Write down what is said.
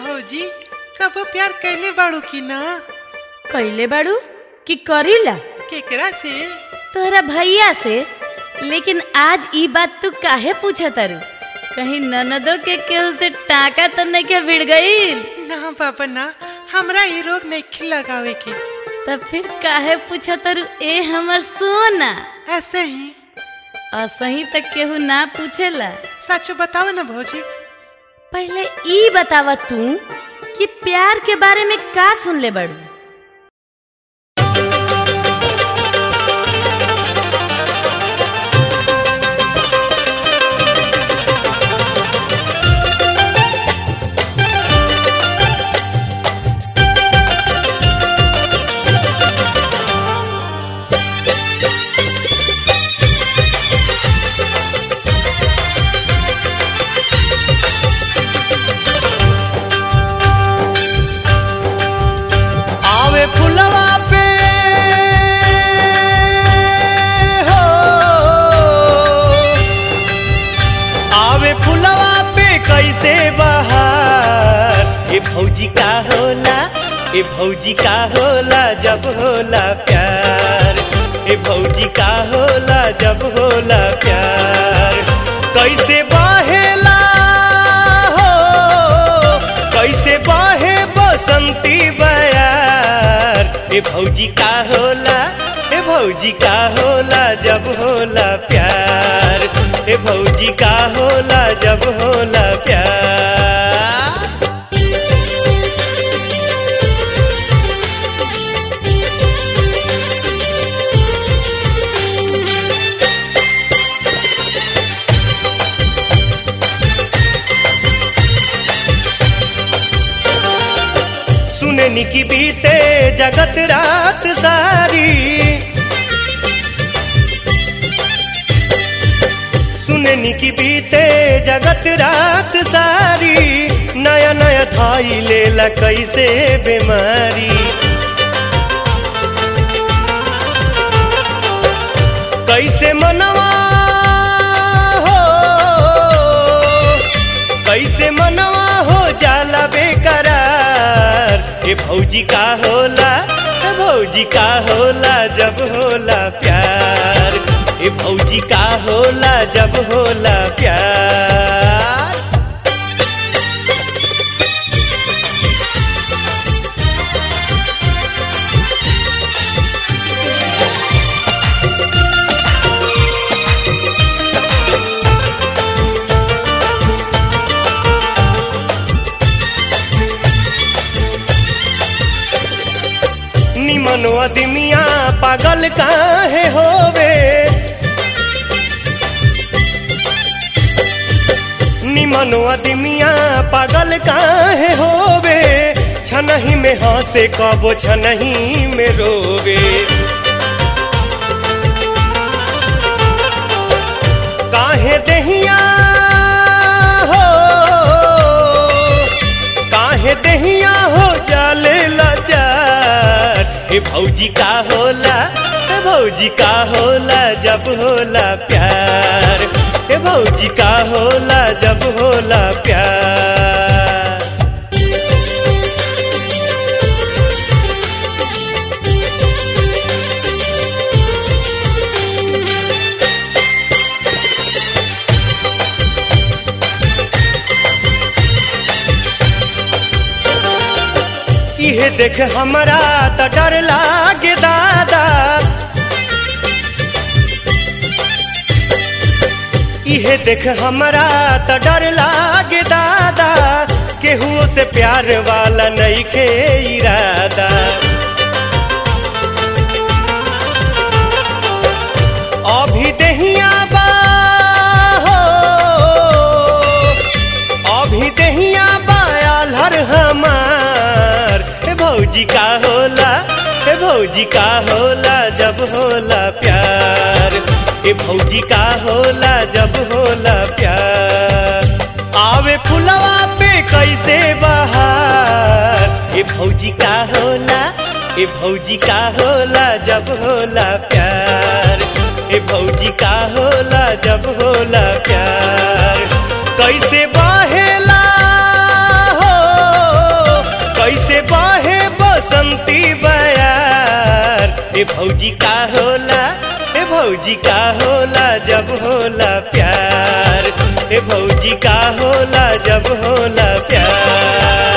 भौजी कबो प्यार कैले बाड़ू की ना कैले बाड़ू कि करीला केकरा से तोहरा भैया से लेकिन आज ई बात तू काहे पूछा तारू कहीं ननदों के केहू से टाका तो नहीं के भिड़ गई ना बाबा ना हमरा ये रोग नहीं लगावे की तब फिर काहे पूछा तारू ए हमर सोना ऐसे ही असही तक केहू ना पूछेला सच बताओ ना भौजी पहले ई बतावा तू कि प्यार के बारे में का सुन ले बड़ू आवे फुलवा पे हो आवे फुलवा पे कैसे बहार ए भौजी का होला ए भौजी का होला जब होला प्यार ए भौजी का होला जब होला प्यार कैसे बहेला हो कैसे बहे बसंती बयार ए भौजी का होला ए भौजी का होला जब होला प्यार ए भौजी का होला जब होला प्यार सुननी की बीते जगत रात सारी सुननी की बीते जगत रात सारी नया नया थाई लेला कैसे बीमारी कैसे मनवा हो कैसे मनवा हो जाला बेकरार ए भौजी का होला ए भौजी का होला जब होला प्यार ए भौजी का होला जब होला प्यार निमन अदमिया पागल काहे होवे निमन अदमिया पागल काहे होवे छनही में हंसे कबो छनही में रोवे काहे दहिया हो काहे दहिया हो जाले लाचार हे भौजी का होला हे भौजी का होला जब होला प्यार हे भौजी का होला जब होला प्यार इहे देख हमरा त डर लागे दादा इहे देख हमरा त डर लागे दादा केहुओ से प्यार वाला नइखे इरादा अभी दहिया बा हो अभी दहिया बायाल हर हमार हे भौजी का होला हे भौजी का होला जब होला प्यार हे भौजी का होला जब होला प्यार आवे फुलवा पे कैसे बहार हे भौजी का होला हे भौजी का होला जब होला प्यार हे भौजी का होला जब होला प्यार कैसे बहेला हो ए भौजी का होला ए भौजी का होला जब होला प्यार ए भौजी का होला जब होला प्यार